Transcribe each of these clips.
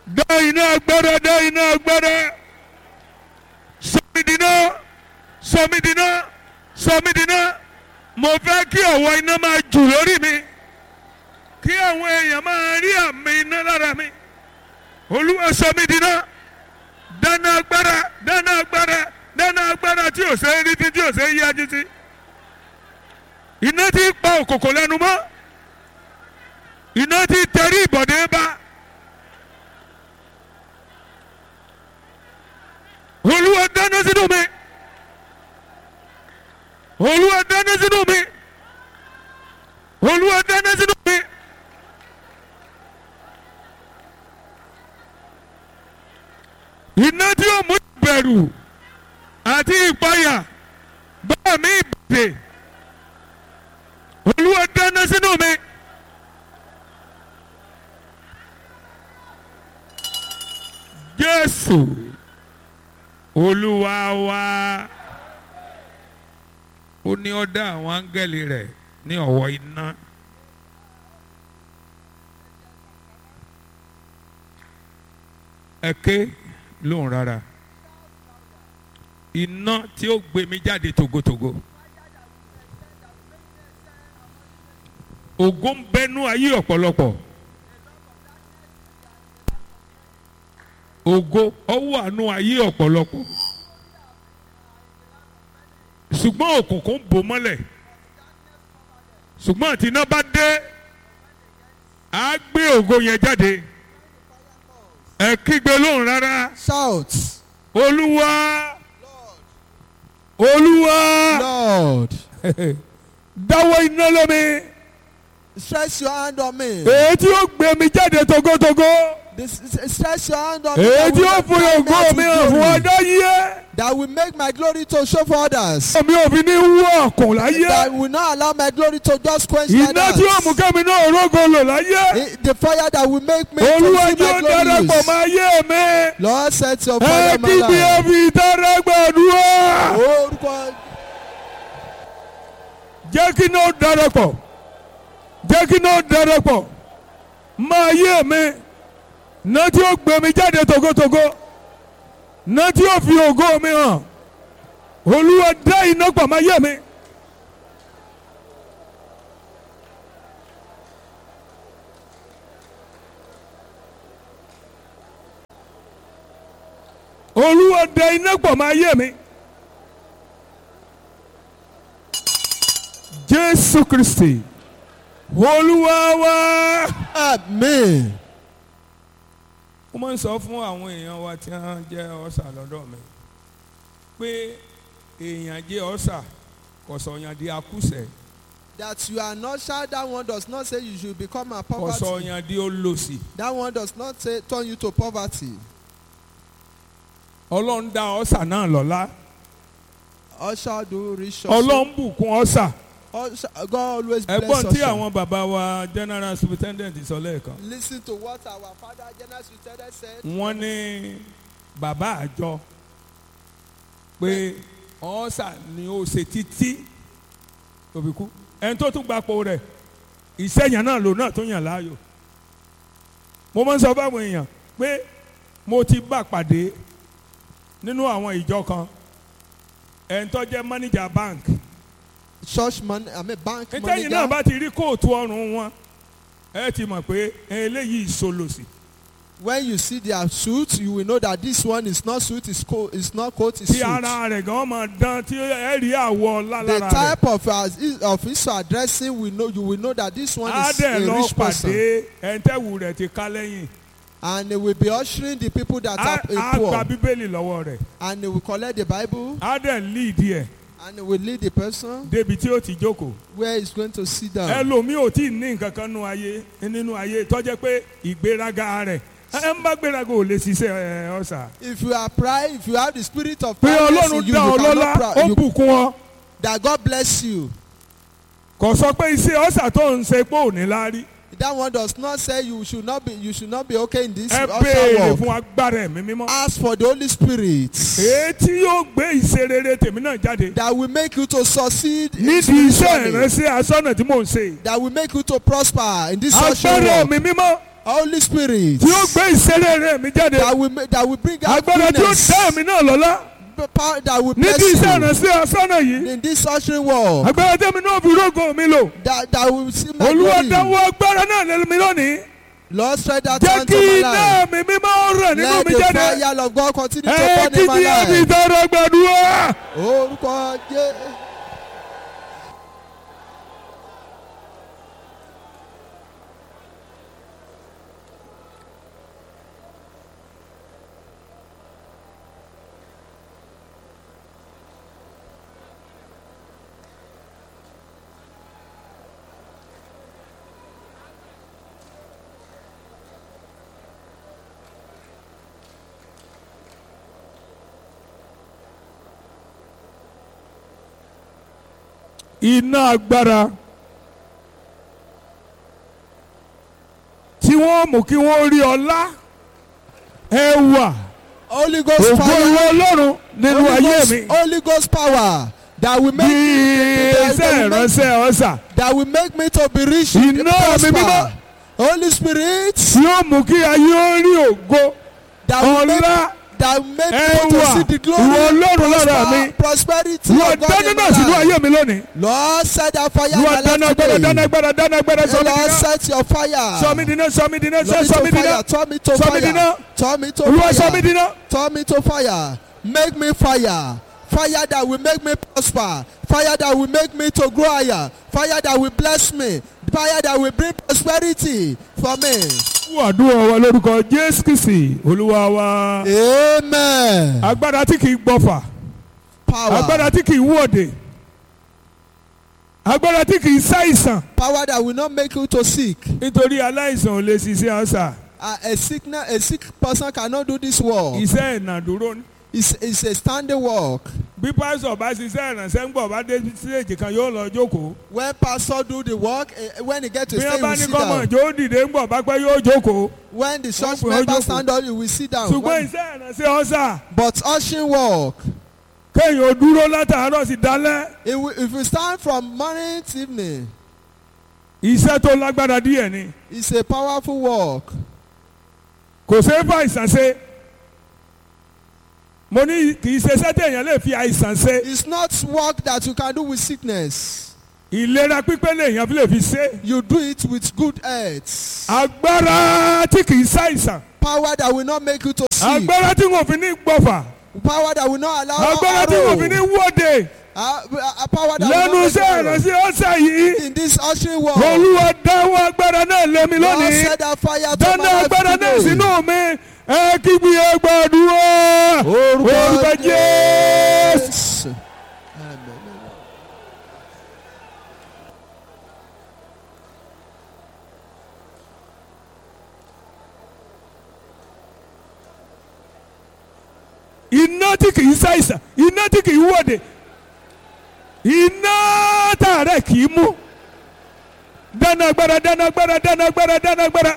dá iná agbára dá iná agbára sọmídìíná sọmídìíná sọmídìíná mo fẹ́ kí ọ̀wọ́ iná máa jù lórí mi kí àwọn èèyàn máa rí àmì iná lára mi olúwa sọmídìíná dáná agbára dáná agbára dáná agbára tí ò ṣe é rí tí tí ò ṣe é yájú sí iná tí ń pa òkòkò lẹ́nu mọ́ iná tí tẹrí ìbọ̀dé bá olúwa dáná sínú mi olúwa dáná sínú mi olúwa dáná sínú mi. iná tí ó mú ìbẹ̀rù àti ìpayà bá mi ìbàdè olúwa dáná sínú mi. jésù olúwa wa ó ní ó dá àwọn áńgẹ́lì rẹ̀ ní ọ̀wọ́ iná. ẹ ké lóhùn rárá iná tí ó gbé mi jáde togotogo ògo ń bẹnu ayé ọ̀pọ̀lọpọ̀ ògo ọwọ́ àánú ayé ọ̀pọ̀lọpọ̀ ṣùgbọ́n òkùnkùn bò mọ́lẹ̀ ṣùgbọ́n àti iná bá dé á gbé ògo yẹn jáde ẹ kígbe lóhùn rárá Shout, olúwa olúwa Lord, dáwọ́ iná lómi stretch your hand on me. èyí tí ó gbé mi jáde togotogo This, stretch your hand on me. èyí that tí will ó make fún my ògo mi hàn fún glory. ọdọ yíyẹ That will make my glory to show for others. mi ò fi ní wú ọkùn láyé That will not allow my glory to just quench like iná tí ó mú that. kẹ́mi náà rógo lò láyé I- The fire that will make me olúwa to see tí ó my darapọ̀ glories. mọ́ ayé mi Lord set your ẹ fire on my kígbe life. ẹbí ìtara gbàdúrà Orúkọ jẹ́ kí náà darapọ̀ jẹ́ kí náà darapọ̀ mọ́ ayé mi náà tí ó gbé mi jáde togotogo náà tí ó fi ògo mi hàn olúwa dá iná pọ̀ mọ́ ayé mi. olúwa dá iná pọ̀ mọ́ ayé mi. jésù kristi olúwa wa. Amen. mo máa ń sọ fún àwọn èèyàn wa tí wọ́n jẹ́ ọ̀sà lọ́dọ̀ mi pé èèyàn jẹ́ ọ̀sà kò sọ̀yàn di akúṣẹ̀ That you are not shy, that one does not say you should become a kò poverty. sọ̀yàn di olòṣì That one does not say turn you to poverty. ọlọ́run dá ọ̀sà náà lọ́lá Usher do rich also. ọlọ́run bùkún ọ̀sà Usher, God always bless ẹ̀gbọ́n tí Usher. àwọn bàbá wa general superintendent sọ lẹ́ẹ̀kan Listen to what our father General Superintendent said. wọ́n ní bàbá àjọ pé ọ̀sà ni ó ṣe títí tó fi kú ẹni tó tún gbapò rẹ̀ ìṣẹ̀yàn náà lò náà tó yàn láàyò mo máa ń sọ fáwọn èèyàn pé mo ti bá pàdé nínú àwọn ìjọ kan ẹni tó jẹ́ manager bank Church man, I mean bank ìtẹ́yìn náà manager. bá ti rí kóòtù ọrùn wọn ẹ ti mọ̀ pé eléyìí ìsolòsì When you see their suit, you will know that this one is not suit, it's coat, it's not coat, it's tí suit. ara rẹ̀ gan máa dán tí ẹ rí àwọ̀ The lálára rẹ̀. type of uh, of his addressing, we know you will know that this one á is dẹ̀ a lọ rich person, pàdé ẹ̀ńtẹ́wù rẹ̀ ti ká lẹ́yìn and they will be ushering the people that á are á uh, gba poor, bíbélì lọ́wọ́ rẹ̀ and they will collect the Bible, á dẹ̀ líìdì ẹ̀ and they will lead the person débi tí ó ti jókòó. where he's going to sit down. ẹlòmíì ò tí ì ní nǹkan kan nínú ayé nínú ayé tọ́jẹ́ pé ìgbéraga rẹ̀ ẹ ń bá gbéraga ò lè ṣiṣẹ́ ẹ ọ̀sà. If you are pride, if you have the spirit of pé pride ọlọ́run in you, dá ọ you lọ́lá cannot ó proud. You, bùkún ọ that God bless you. kò sọ pé iṣẹ́ ọ̀sà tó ń ṣe pé ò ní láárí That one does not say you should not be you should not be okay in this ẹ usher béèrè work. fún agbára ẹ̀mí mímọ́. Ask for the Holy Spirit èyí tí yóò gbé ìṣerere tèmi náà jáde that will make you to succeed in nídìí iṣẹ́ spiritually. ìránṣẹ́ aṣọ́nà tí mò ń ṣe. that will make you to prosper in this usher agbára work. ẹ̀mí mímọ́ Holy Spirit tí ó gbé ìṣeré mi jáde that will make, that will bring out agbára tí ó goodness, dá mi náà lọ́lá the power that will níbi bless iṣẹ́ you ìrànṣẹ́ asánà yìí in this ushering world agbára tẹ́mi náà fi rógò mi lò that that will see my olúwa glory. dáwọ́ agbára náà lé mi lónìí Lord spread that jẹ́ hand to kí my iná life. mi mímọ́ rẹ̀ nínú Let mi the jáde fire of God continue to ẹ burn kí in my ni ẹbí life. tọrọ gbàdúrà. Orúkọ Jésù. iná agbára tí wọ́n mú kí wọ́n rí ọlá ẹwà Holy Ghost ògo ìwọ fire. ọlọ́run nínú Holy ayé Ghost, mi Holy Ghost power that will bí make me iṣẹ́ that will make, ìránṣẹ́ ọ̀sà that will make me to be rich Iná mi prosper. mímọ́. Holy Spirit tí ó mú kí ayé ó rí ògo that will make ọlá that will make me to Ẹwà. see the glory Ìwọ Ọlọ́run lára mi. prosper, prosperity wọ́n of God dáná in náà my sínú life. ayé mi lónìí Lord set that fire in wọ́n my dáná life agbára dáná today. agbára dáná agbára Oh, sọmi Lord dínà set your fire. sọmi dínà sọmi dínà Lord, me sọmi to dínà fire. Turn me to Sọ mi fire. dínà. Turn me to olúwa sọmi fire. dínà Turn me to fire. Make me fire. Fire that will make me prosper. Fire that will make me to grow higher. Fire that will bless me. Fire that will bring prosperity for me. fún àdúrà wa lórúkọ jésù kìsì olúwa wa Amen. agbára tí kì í gbọfà Power. agbára tí kì í wọ̀dè agbára tí kì í ṣàìsàn Power that will not make you to sick. nítorí aláìsàn ò lè ṣiṣẹ́ ọ̀sà Uh, a sickness, a sick person cannot do this work. iṣẹ́ ìnàdúró ni. It's, it's a standing work. bí pásítọ̀ bá ṣiṣẹ́ ìrànṣẹ́ ń gbọ̀ bá dé síléèjì kan yóò lọ jókòó When pastor do the work, eh, when he get to bí stay, wọ́n he bá will ní sit kọ́mọ̀ down. jó dìde ń gbọ̀ bá pẹ́ yóò jókòó When the church pè ó member jókòó. stand up, he will sit down. ṣùgbọ́n When- iṣẹ́ ìrànṣẹ́ ọ̀sà But ushering work, kéèyàn ó dúró látàárọ̀ sí dálẹ́ If we, if we stand from morning to evening, iṣẹ́ tó lágbára díẹ̀ ni it's a powerful work. kò ṣeé fà àìsàn ṣe mo ní kì í ṣe iṣẹ́ téèyàn lè fi àìsàn ṣe It's not work that you can do with sickness. ìlera pípé lèèyàn lè fi ṣe You do it with good health. agbára tí kì í ṣàìsàn Power that will not make you to sick. agbára tí wọn fi ní gbọ̀fà Power that will not allow agbára tí wọn fi ní arrow. wọ́de Uh, uh, power that lẹ́nu will not iṣẹ́ make you ìrànṣẹ́ ọ̀sẹ̀ yìí in this ushering work. olúwa dáwọ́ agbára náà lé mi Lord lónìí set that fire to dáná my life agbára náà today. sínú mi ẹ kígbe ẹ gbàdúrà orúkọ jésù. Yes. Amen. iná tí kì í ṣàìsàn iná tí kì í wọ̀de iná tààrẹ kì í mú dáná agbára dáná agbára dáná agbára dáná agbára.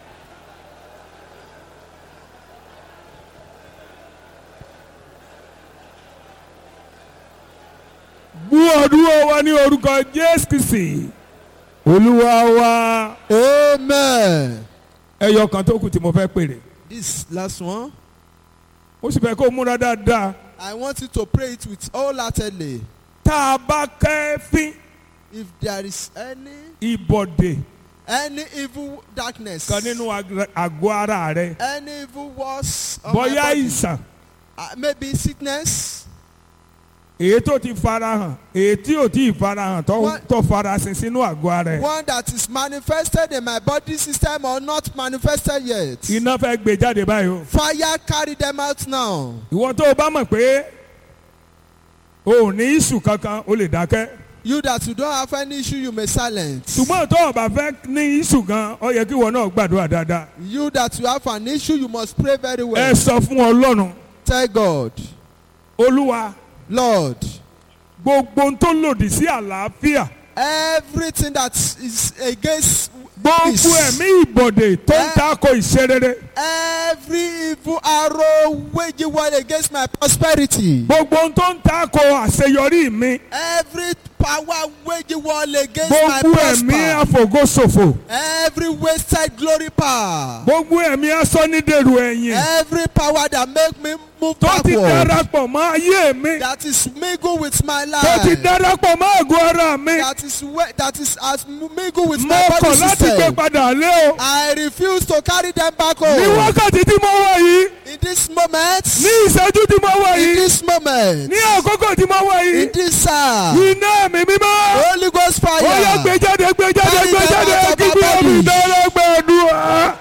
bú ọdún wa ní orúkọ jésù kìsì olúwa wa Amen. ẹyọ kan tó kù tí mo fẹ́ pèrè This last one, ó sì fẹ́ kó múra dáadáa I want you to pray it with wholeheartedly. tá a bá kẹ́fín If there is any ìbọ̀dè any evil darkness, kan nínú ag- àgọ́ ara rẹ any evil words of my bóyá body, ìsàn uh, maybe sickness, èyí tó ti farahàn èyí tí ò tí ì farahàn tó What? tó farasin sínú àgọ́ ara rẹ one that is manifested in my body system or not manifested yet. iná fẹ́ gbé jáde báyìí o Fire carry them out now. ìwọ tó o bá mọ̀ pé o ò ní ìṣù kankan o lè dákẹ́ You that you don't have any issue, you may silence. ṣùgbọ́n tó o bá fẹ́ ní ìṣù gan ọ yẹ kí ìwọ náà gbàdúrà dáadáa You that you have an issue, you must pray very ẹ well. sọ fún ọlọ́run Tell God, olúwa Lord, gbogbo ohun tó lòdì sí àlàáfíà everything that is against gbogbo peace, ẹ̀mí ìbọ̀dè tó ń Eh. tako ìṣerere every evil arrow waging war against my prosperity, gbogbo ohun tó ń tako àṣeyọrí mi every power waging war against my gbogbo ẹ̀mí prosper. àfògóṣòfò Every wasted glory power. gbogbo ẹ̀mí asọ́nídèrú ẹ̀yìn Every power that make me move tó ti backward. darapọ̀ mọ́ ayé mi That is mingled with my tó ti life. darapọ̀ mọ́ àgọ́ ara mi That is we- that is as mingled with mo my kọ̀ body láti gbé system. padà lé o I refuse to carry them back ní home. wákàtí tí mo wà yìí In this moment. ní ìṣẹ́jú tí mo wà In yìí this moment. ní àkókò tí mo wà yìí In this hour. iná mi mímọ́ Holy Ghost ó yá gbé fire. jáde gbé jáde Carry gbé them jáde out of kí bí our omi bodies. dára gbàdúrà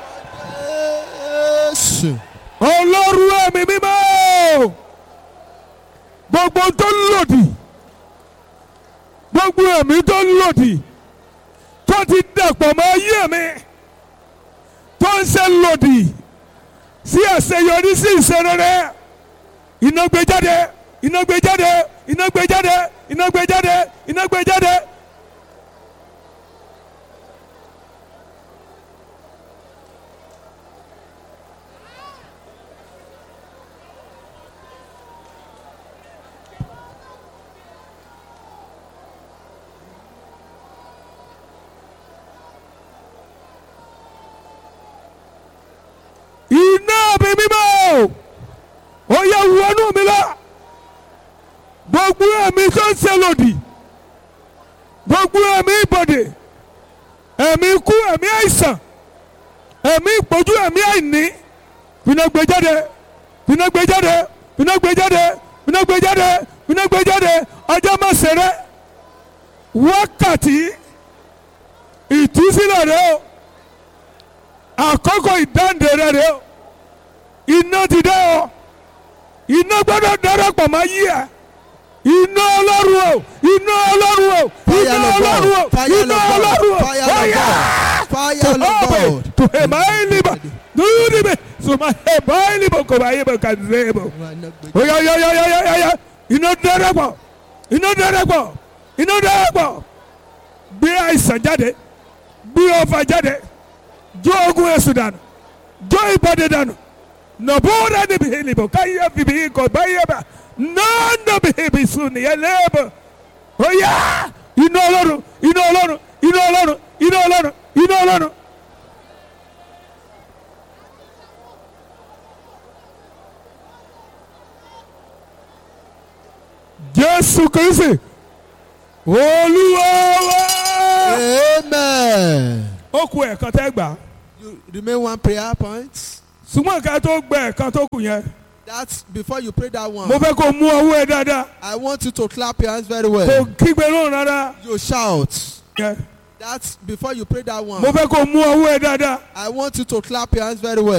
Yes. ọlọ́run ẹ̀mí mímọ́ gbogbo tó lòdì gbogbo ẹ̀mí tó lòdì tó ti dàpọ̀ mọ́ ayé mi tó ń ṣe lòdì sí àṣeyọrí sí ìṣerere iná gbé jáde iná gbé jáde iná gbé jáde iná gbé jáde iná gbé jáde. iná mi mímọ́ ó yẹ wọnú mi lọ gbogbo ẹ̀mí tó ń ṣe lòdì gbogbo ẹ̀mí ìbọ̀dè ẹ̀mí ikú ẹ̀mí àìsàn ẹ̀mí ìpọ́jú ẹ̀mí àìní iná gbé jáde iná gbé jáde iná gbé jáde iná gbé jáde iná gbé jáde ọjọ́ má ṣeré wákàtí ìtúsílẹ̀ rẹ o àkókò ìdáǹdè rẹ rẹ o iná ti dé o iná gbọ́dọ̀ darapọ̀ máa yí ẹ iná ọlọ́run o iná ọlọ́run o Fire iná of ọlọ́run o God. Fire iná of ọlọ́run God. o Fire of ọ̀yà God. Fire of tòhóbè God. tòhèmáìlìbà dúdìbè sòmáhèmáìlìbà kò bá yé bò kà dé bò oya oya oya oya oya oya iná darapọ̀ iná darapọ̀ iná darapọ̀ gbé àìsàn jáde gbé ọfà jáde jó ogun èṣù dànù jó ìbọdè dànù nọ̀bùrẹ́ níbi ìlìbò káyé bìbí ikọ̀ báyé bá nọ́ọ̀nà bìbí sùn nìyẹn lẹ́ẹ̀bọ̀ oya iná ọlọ́run iná ọlọ́run iná ọlọ́run iná ọlọ́run iná ọlọ́run. jésù kristi olúwa wa. Amen. ó ku ẹ̀kan tẹ́ gbà á You remain one prayer point. ṣùgbọ́n ká tó gbẹ ẹ̀kan tó kù yẹn That's before you pray that one. mo fẹ́ kó mú ọwọ́ ẹ dáadáa I want you to clap your hands very kó well. kígbe lóhùn rárá You shout. yẹn That's before you pray that one. mo fẹ́ kó mú ọwọ́ ẹ dáadáa I want you to clap your hands very well.